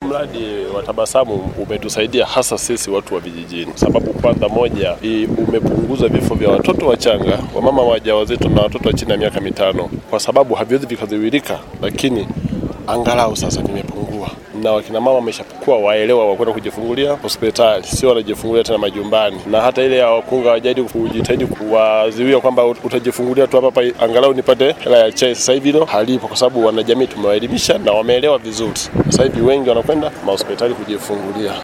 mradi wa Tabasamu umetusaidia hasa sisi watu wa vijijini, sababu kwanza, moja, i- umepunguza vifo vya watoto wachanga, wamama wajawazito na watoto wa chini ya miaka mitano, kwa sababu haviwezi vikazuilika, lakini angalau sasa vimepungua na wakina mama wameshakuwa waelewa wa kwenda kujifungulia hospitali, sio wanajifungulia tena majumbani. Na hata ile ya wakunga wajadi kujitahidi kuwaziwia kwamba utajifungulia tu hapa hapa, angalau nipate hela ya chai. Sasa hivi hilo halipo, kwa sababu wanajamii tumewaelimisha na wameelewa vizuri. Sasa hivi wengi wanakwenda mahospitali kujifungulia.